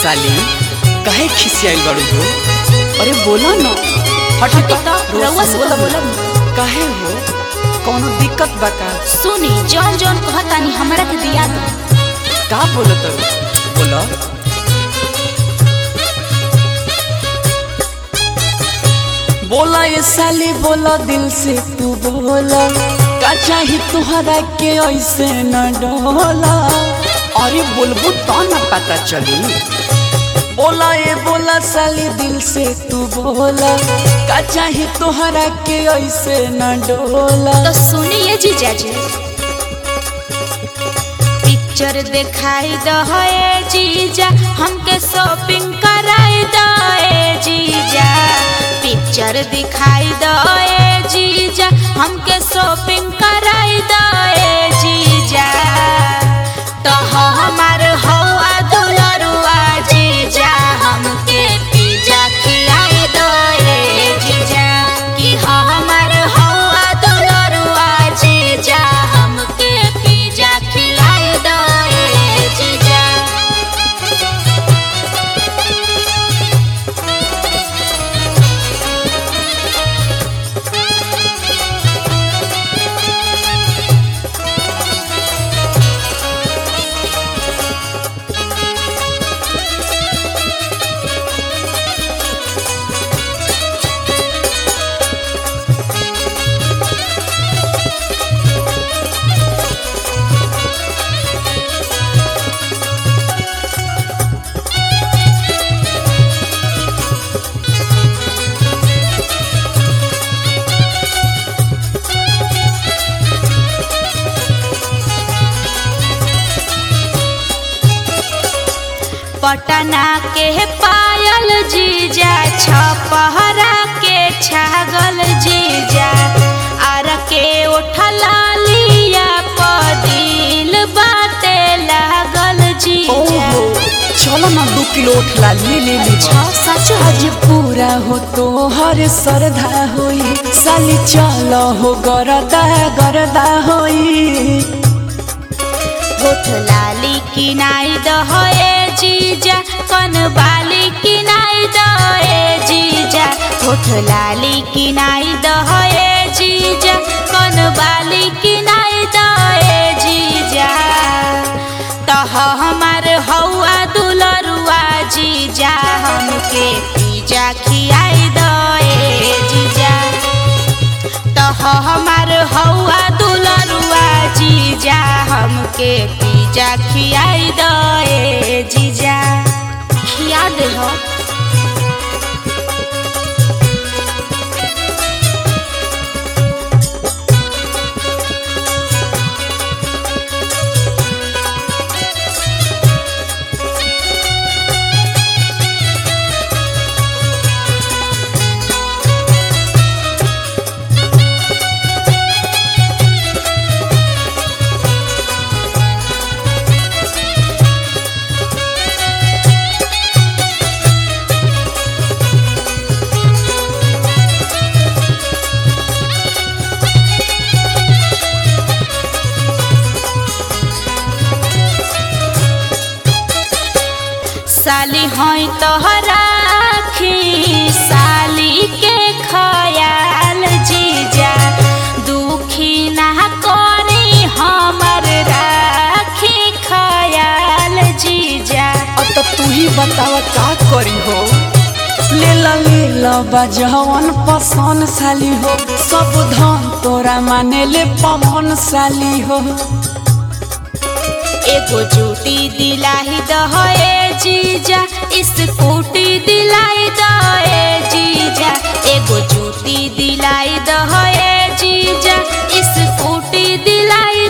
साली काहे खिसियाई बाड़ू हो अरे बोला ना हट हटी तो, रउआ से तो बोलब काहे हो कौनो दिक्कत बा का सुनी जौन जौन कहतानी हमरा के दिया दो का बोलत बोला बोला ये साली बोला दिल से तू बोला का चाही तुहरा के ऐसे न डोला अरे बोलबू तो न पता चली बोला ये बोला साली दिल से तू बोला का चाही तुहरा के ऐसे न डोला तो सुनिए जीजा जी पिक्चर दिखाई दे जीजा हमके शॉपिंग कराई दे जीजा पिक्चर दिखाई दे जीजा हमके शॉपिंग कराई दे जीजा तो हमार हवा दुलरुआ जीजा हमके पिज्जा खिलाई दे जीजा कि हमार हवा दुलरुआ जीजा हमके पिज्जा खिलाई दे जीजा पटना के पायल जीजा छपहरा के छागल जीजा आर के उठला लिया पदिल बाते लागल जीजा ओहो चलो ना दो किलो उठला ले ले ले अच्छा सच आज पूरा हो तो हर श्रद्धा होई साली चलो हो गरदा गरदा होई होठ लाली किनाई दहे जीजा कन बाली किनाई दहे जीजा होठ लाली किनाई दहे जीजा कन बाली किनाई दहे जीजा तह हमार हौआ दुलरुआ जीजा हमके पिज्जा खियाई दे जीजा तह हमार हौआ दुलरुआ जीजा हमके पिज्जा खियाई दे जीजा खिया दे हो साली हई तोहराखी साली के खयाल जीजा दुखी ना करी हमर राखी खयाल जीजा अब तो तू ही बतावा का करी हो ले ला ले ला बजवन पसंद साली हो सब धन तोरा माने ले पवन साली हो एगो जूती दिलाई दहे जीजा स्कूटी दिलाई दहे जीजा एगो जूती दिलाई दहे जीजा स्कूटी दिलाई